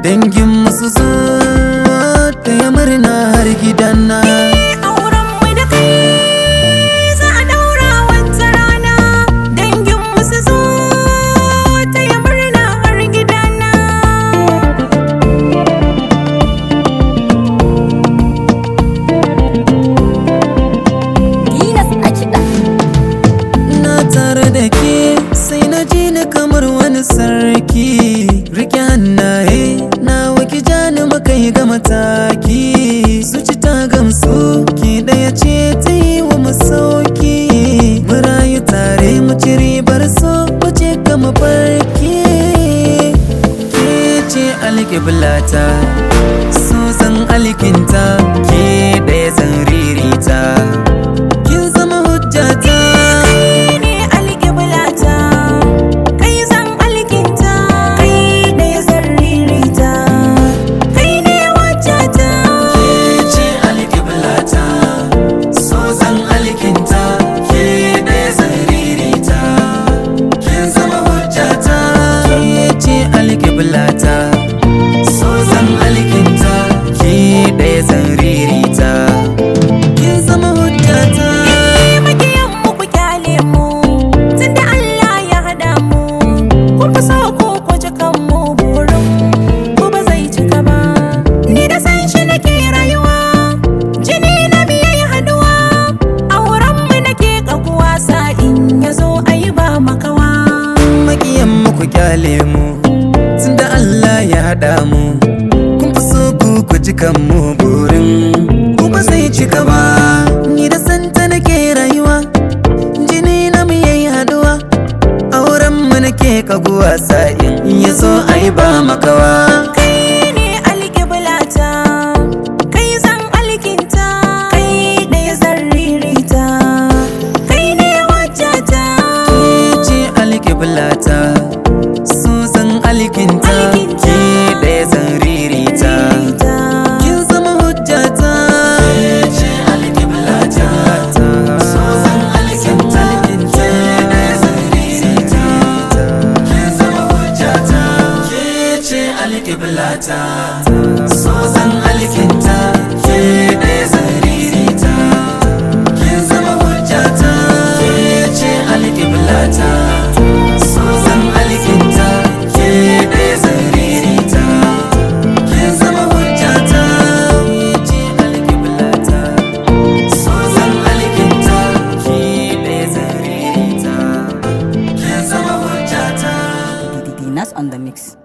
dangin musu zo taya murna har gidana auren mu da kai za a daura wata rana dangin mu su zo taya murna har gidana Dinas a kiɗa. na tare da ke sai na ji ni kamar wani sarki rike hannaye na waki jani muka yi ga mataki su ci ta gamsu ki daya ce ta yi wa masauki mu rayu tare mu ci ribar so mu ce ga mafarki ke ce alƙiblata so san alkinta ke daya zan ririta kin zama hujjata kai ne alƙiblata kai zan alkinta kai ne zan ririta kai ne wajata ce alƙiblata so zan alkinta ke ɗaya zaririta kin zama hujjata ke ce alƙiblata so zan alkinta ke ɗaya zaririta kin zama hujjata makiyan mu ku kyale mu tunda Allah ya hada mu kun fi so ku kwace kan mu burin ku ba zai cika ba ni da san shi nake rayuwa jini na biye haduwa auren mu nake kaguwa sa'in ya zo ayi ba makawa makiyan mu ku kyale mu tunda Allah ya haɗa mu kun fi so ku ku ji kan mu burin ku ba zai cika ba ni da santa nake rayuwa jini na mu yayi haduwa auren mu nake kaguwa sa'in ya zo ai ba makawa kai ne alƙiblata kai zan alkinta kai ɗaya zan ririta kai ne wajata ke ce alƙiblata so zan alkinta ke ɗaya zan ririta kin zama hujjata ce alƙiblata so zan alkinta ke ɗaya zan ririta kin zama hujjata ke ce alƙiblata so zan alkinta ke ɗaya zan ririta kin zama hujjata ke ce alƙiblata so zan alkinta ke ɗaya zan ririta kin zama hujjata ke ce alƙiblata so zan alkinta ke ɗaya zan ririta kin zama hujjata Dinas on the mix.